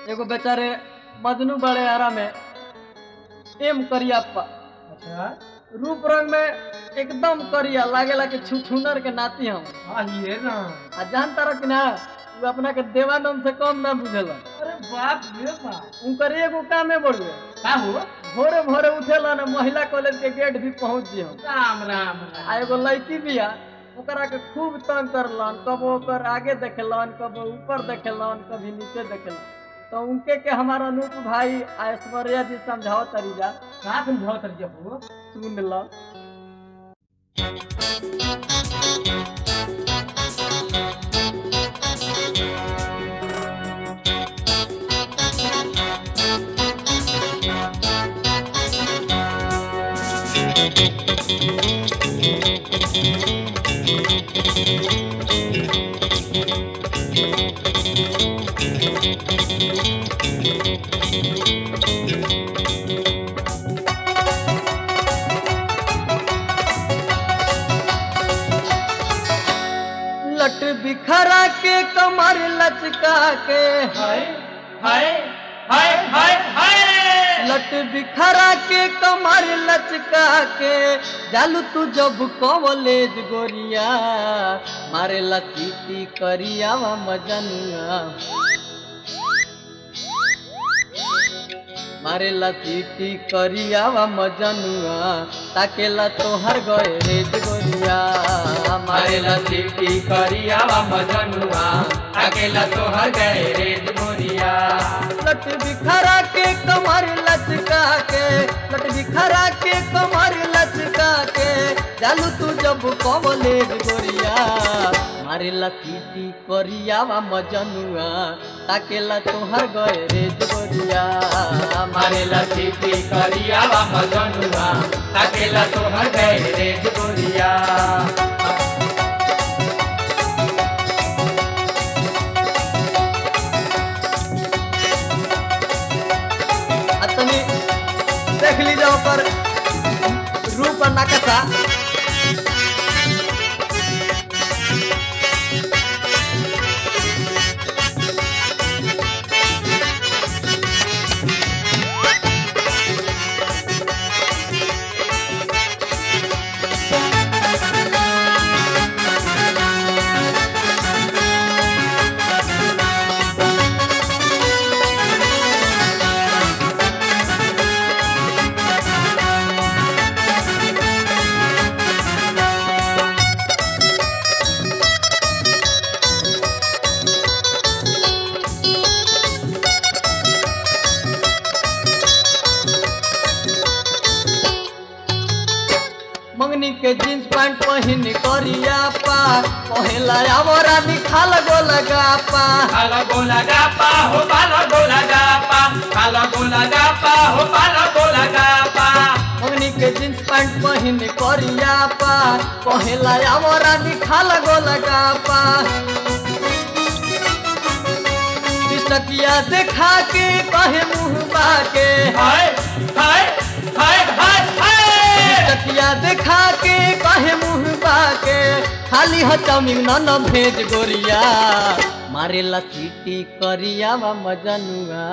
एगो बेचारे मजनू बड़े आरा में एम करियाप्पा अच्छा रूप रंग में एकदम करिया लागेला कि छुछुनर के नाती हम हाँ ये ना आ जान तारा कि ना वो अपना के देवानंद से कम ना बुझेला अरे बाप रे बाप उनकर एगो कामे बढ़ुए का हो भोरे भोरे उठेला ना महिला कॉलेज के गेट भी पहुंच जी हम राम राम आ राम एगो लड़की बिया ओकरा के खूब तंग करलन कबो ओकर आगे देखेलन कबो ऊपर देखेलन कभी नीचे देखेलन तो उनके के हमारा अनूप भाई ऐश्वर्या जी समझाओ तरीजा का समझाओ तर जब हो सुन लो लट बिखरा के कमर लचका के हाय हाय हाय हाय हाय लट बिखरा के कमर लचका के जालू तू जब कॉलेज गोरिया मारे लचीटी करिया वा मजनुआ मारे लचीटी करिया वा मजनुआ ताकेला तोहर गए रेज गोरिया मारे लचीटी करिया वा मजनुआ अकेला तो हर गए रे मोरिया लट बिखरा के कमर लचका के लट बिखरा के कमर लचका के चालू तू जब कॉलेज गोरिया मारे लकीटी करिया वा मजनुआ ताकेला तोहर गए रे गोरिया मारे लसीटी करिया वा मजनुआ अकेला तो हर गए रे मोरिया आ तनी देख लीजिए ओकर रूप और नकशा मंगनी के जींस पैंट पहिन करिया पा पहला आवरा निखाल गो लगा पा काला गोला गापा हो काला गोला गापा काला गोला गापा हो काला गोला गापा मंगनी के जींस पैंट पहिन करिया पा पहला आवरा निखाल गो लगा पा पिसकिया देखा के कहे मुंह बाके हाय हाय हाय हाय हाय पिसकिया देखा के कहे मुंह बाके खाली ह चाउमिन न न भेज गोरिया मारे ला सीटी करिया वा मजनुआ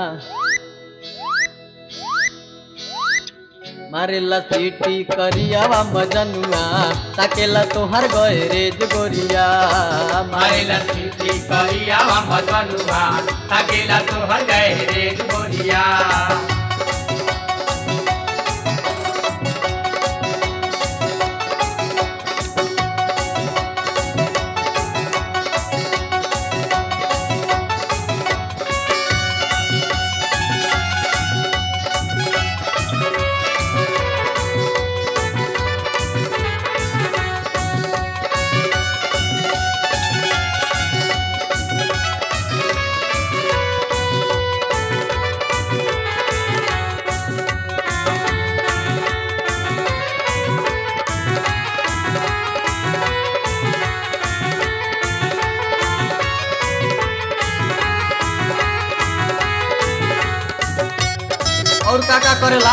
मारे ला सीटी करिया वा मजनुआ ताकेला तोहर गए रेज गोरिया मारे लसीटी करिया वा मजनुआ अकेला तो हर गए रे मोरिया और का का करेला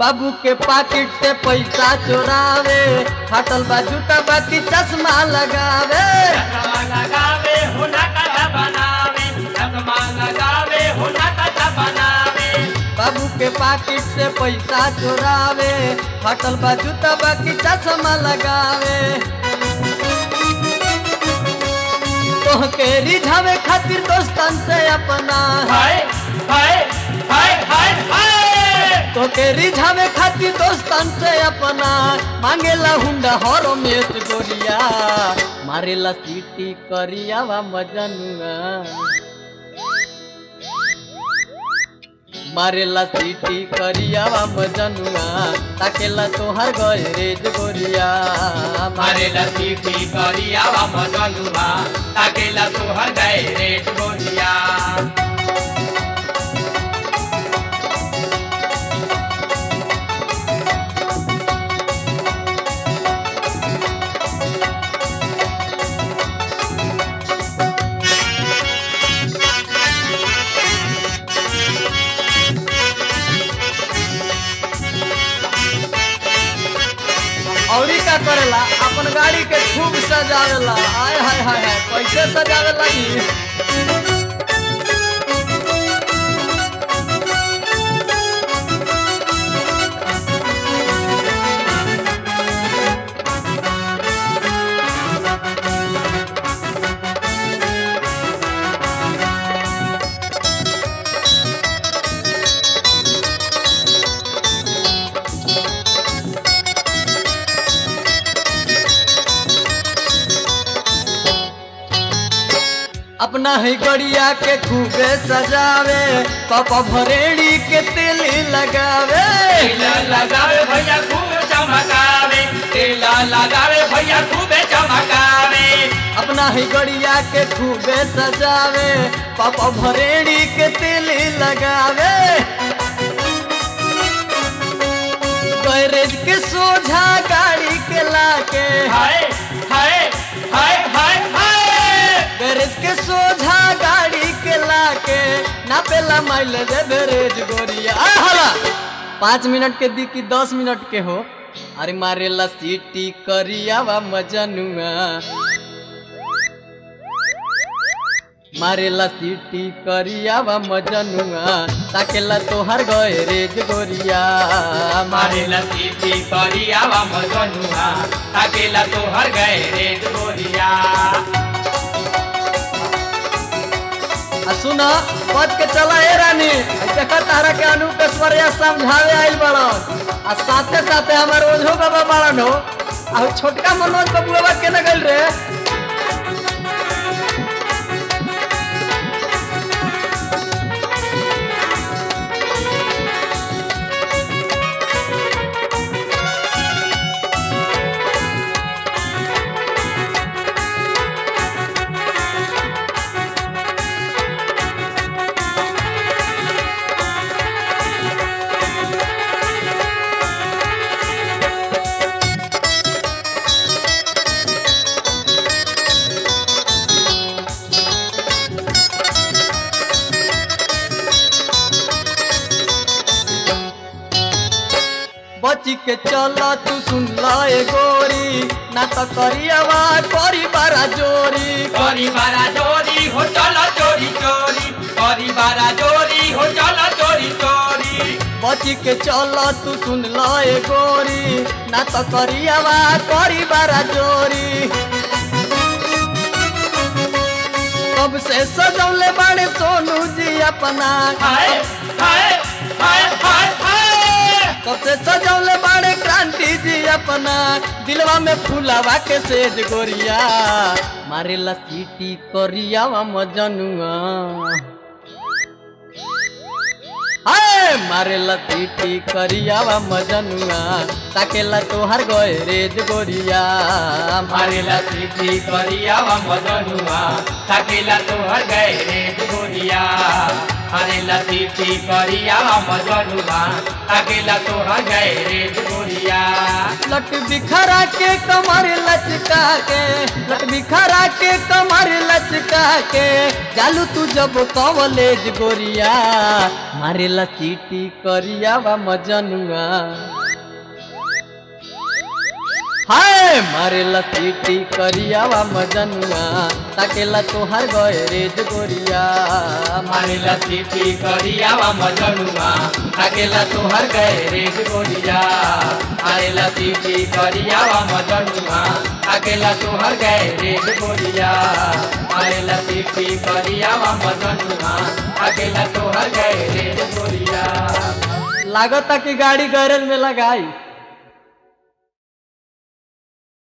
बाबू के पाकिट से पैसा चोरावे फाटल बा जूता बाकी चश्मा लगावे चश्मा लगावे हुना कथा बनावे चश्मा लगावे हुना कथा बनावे बाबू के पाकिट से पैसा चोरावे फाटल बा जूता बाकी चश्मा लगावे तोहके रिझावे खातिर दोस्तन से अपना हाय हाय हाय हाय हाय तोके रिझावे खातिर दोस्तन से अपना मांगेला हुंडा हर मेस गोरिया मारेला सीटी करियावा मजनुआ मारेला सीटी करियावा मजनुआ ताकेला तोहर गैरेज गोरिया मारे लतीफी करियावा मजनुआ ताकेला तोहर गए रेट गोरिया औरी का करेला अपन गाड़ी के खूब सजावेला आय हाय हाय हाय कैसे सजावेला जी अपना ही गड़िया के खूबे सजावे पापा भरेड़ी के तेल लगावे तेला लगावे भैया खूब चमकावे तेला लगावे भैया खूबे चमकावे अपना ही गड़िया के खूबे सजावे पापा भरेड़ी के तेल लगावे गैरेज के सोझा गाड़ी के लाके हाय हाय हाय हाय हाय गैरेज के सोझा गाड़ी के लाके नापेला माइलेज एवरेज गोरिया आ हला पाँच मिनट के दी कि दस मिनट के हो अरे मारेला सीटी करियावा मजनुआ मारेला सीटी करियावा मजनुआ ताकेला तोहर गैरेज गोरिया मारे लतीफी करियावा मजनुआ ताकेला तोहर गए रेट गोरिया आ सुन पद के चला ए रानी आ देखा तारा के अनु के स्वरिया समझावे आइल बड़न आ साथे साथे हमार ओझो बाबा बड़न हो आ उ छोटका मनोज बबुआ के न गइल रे बची के चल तू सुन ल ए गोरी ना त करियावा करी बारा जोरी करी बारा चोरी हो चलो चोरी चोरी करी बारा चोरी हो चलो चोरी चोरी बची के चल तू सुन ल ए गोरी ना त करियावा करी बारा जोरी कब से सजौले बाड़े सोनू जी अपना हाय हाय हाय हाय हाय कब से सजौले बाड़े क्रांति जी अपना दिलवा में फूलावा के सेज गोरिया मारेला सीटी करियावा मजनुआ हाय मारेला सीटी करियावा मजनुआ ताकेला तोहार गैरेज गोरिया मारे लतीफी करियावा मजनुआ ताकेला तोहर गए रेट गोरिया अरे लतीफी करिया मजनुआ ताकेला तोहर गए रे गोरिया लट बिखरा के कमर लचका के लट बिखरा के कमर लचका के चालू तू जब कॉलेज गोरिया मारे चीटी करिया वा मजनुआ हाय मारे चीटी करिया वा मजनुआ ताकेला तोहार गए रेज गोरिया मारे लतीफी करिया मजनुआ ताकेला तोहर गए रे गोरिया अरे लतीफी करिया मजनुआ ताकेला तोहर गए रे गोरिया अरे लतीफी करिया मजनुआ ताकेला तोहर गए रे गोरिया लागता कि गाड़ी गैरेज में लगाई